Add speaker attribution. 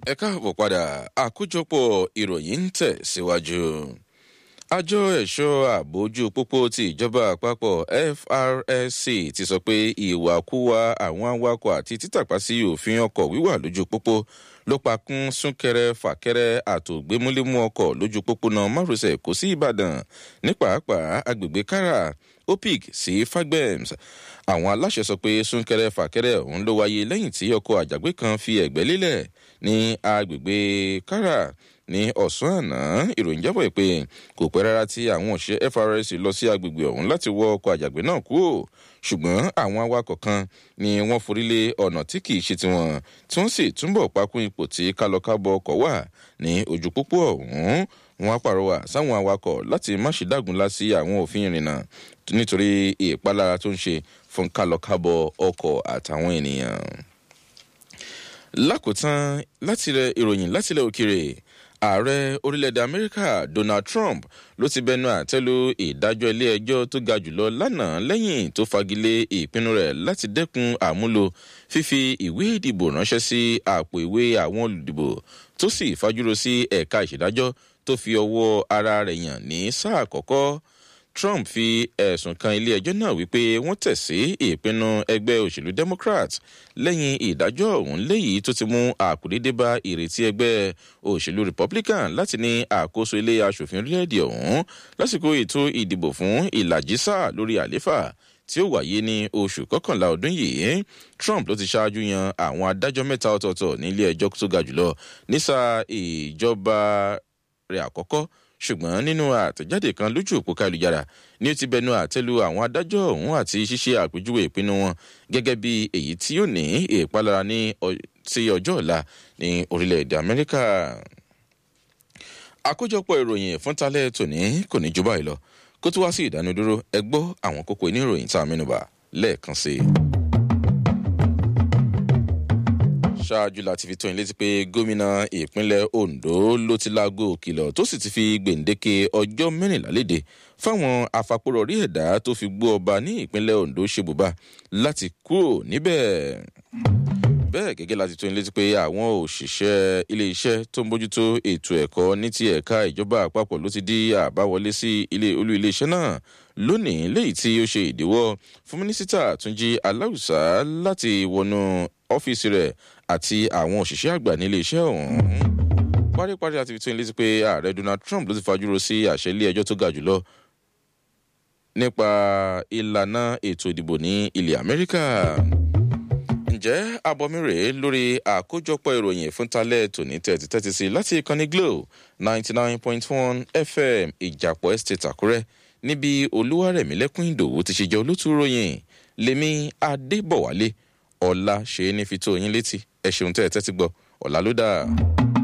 Speaker 1: ẹ káàbọ̀ padà àkójọpọ̀ ìròyìn ń tẹ̀ síwájú. àjọ ẹ̀ṣọ́ àbójú pópó ti ìjọba àpapọ̀ FRSC ti sọ pé ìwàkuwà àwọn awakọ̀ àti títàpá sí òfin ọkọ̀ wíwà lójú pópó ló pa kún súnkẹrẹ fàkẹrẹ àtògbémúlémú ọkọ̀ lójú pópónà márosẹ̀ kò sí ìbàdàn ní pàápàá agbègbè kára opic sí fagbems àwọn aláṣẹ sọ pé súnkẹrẹ fàkẹrẹ ọ̀hún ló wáyé lẹ́yìn tí ọkọ̀ àjàgbé kan fi ẹ̀gbẹ́ lélẹ̀ ní agbègbè kára ní ọ̀sán àná ìròyìn jábọ̀ pé kò pẹ́ rárá tí àwọn òṣìṣẹ́ FRS lọ sí agbègbè ọ̀hún láti wọ ọkọ̀ àjàgbé náà kúrò ṣùgbọ́n àwọn awakọ̀ kan ni wọ́n forí lé ọ̀nà tí kì í ṣe tiwọn tí wọ́n sì túbọ̀ pakún ipò tí kálọ̀kábọ̀ ọkọ̀ wà ní ojú pópó ọ̀hún wọn pàrọwà sáwọn awakọ̀ láti má ṣe dágunlá sí àwọn òfin ìrìnnà nítorí ìpalára tó ń ṣe fún kálọ̀kábọ̀ ọkọ̀ àtàwọn ènìyàn. lákòótán látilẹ̀ ìròyìn látilẹ̀ òkèrè ààrẹ orílẹ̀-èdè amẹ́ríkà donald trump ló ti bẹnu àtẹ́lu ìdájọ́ ilé-ẹjọ́ tó ga jùlọ lánàá lẹ́yìn tó fagilé ìpinnu rẹ̀ láti dẹ́kun àmúlò fífi ìwé ìdìbò ránṣẹ́ sí àpò ìwé àwọn olùdìbò tó sì fajúro sí ẹ̀ka ìṣèdájọ́ tó fi ọwọ́ ara rẹ̀ yàn ní sáà àkọ́kọ́ trump fi ẹ̀sùn kan ilé-ẹjọ́ náà wípé wọ́n tẹ̀ sí ìpinnu ẹgbẹ́ òṣèlú democrat lẹ́yìn ìdájọ́ ọ̀hún léyìí tó ti mú àkùdédé bá ìrètí ẹgbẹ́ òṣèlú republican láti ní àkóso ilé asòfin orílẹ̀-èdè ọ̀hún lásìkò ètò ìdìbò fún ìlàjì sáà lórí àléfà tí ó wáyé ní oṣù kọkànlá ọdún yìí trump ló ti ṣáájú yan àwọn adájọ́ mẹ́ta ọ̀tọ̀ọ̀tọ̀ ní ilé ẹjọ́ tó ga jùlọ ní sáà ìjọba rẹ̀ àkọ́kọ́ ṣùgbọ́n nínú àtẹ̀jáde kan lójú òpó kálujára ni ó ti bẹnu àtẹ́lu àwọn adájọ́ ọ̀hún àti ṣíṣe àpèjúwe ìpinnu wọn gẹ́gẹ́ bí èyí tí yóò ní ìpalára ní sí ọjọ́ ọ̀la ní orílẹ̀-èdè amẹ́ríkà. àkójọpọ̀ ìròyìn fúntalẹ̀ tòní kò ní jù báyìí lọ kó tó wá sí ìdánudúró ẹ gbọ́ àwọn kókó inú ìròyìn tá a mẹ́nubà lẹ́ẹ̀kan sí i. ṣáájú láti fi tó yín létí pé gómìnà ìpínlẹ̀ ondo ló ti láago òkìlọ̀ tó sì ti fi gbèǹdéke ọjọ́ mẹ́rìnlá léde fáwọn afapòrọ̀rí ẹ̀dá tó fi gbó ọba ní ìpínlẹ̀ ondo ṣebùbá láti kúrò níbẹ̀ bẹ́ẹ̀ gẹ́gẹ́ láti tó yín létí pé àwọn òṣìṣẹ́ ilé-iṣẹ́ tó ń bójútó ètò ẹ̀kọ́ ní ti ẹ̀ka ìjọba àpapọ̀ ló ti di àbáwọlé sí ilé olú ilé-iṣẹ́ náà lónìí léyìí tí ó ṣe ìdíwọ́ fún mínísítà túnjí aláùsá láti wọnú ọ́fíìsì rẹ̀ àti àwọn òṣìṣẹ́ àgbà nílé iṣẹ́ ọ̀hún. paríparí àti fìtún létí pé ààrẹ donald trump ló ti fajúro sí àṣẹ ilé ẹjọ́ tó ga jùlọ nípa ìlànà ètò ìdìbò ní ilẹ̀ amẹ́ríkà. ǹjẹ́ abọ́mi rèé lórí àkójọpọ̀ ìròyìn fúntalẹ̀ tòní tẹ̀tí tẹ́tí sí láti ìkànnì glo ninety nine point one fm ìjàpọ̀ estate àkúrẹ́ níbi olúwarẹ̀mílẹ́kùn ìdòwú ti ṣe jẹ́ olótú ròyìn lèmi adébọ̀wálé ọ̀la ṣe é ní fi tó yín létí ẹ ṣeun tẹ́ ẹ tẹ́tí gbọ́ ọ̀la ló dáa.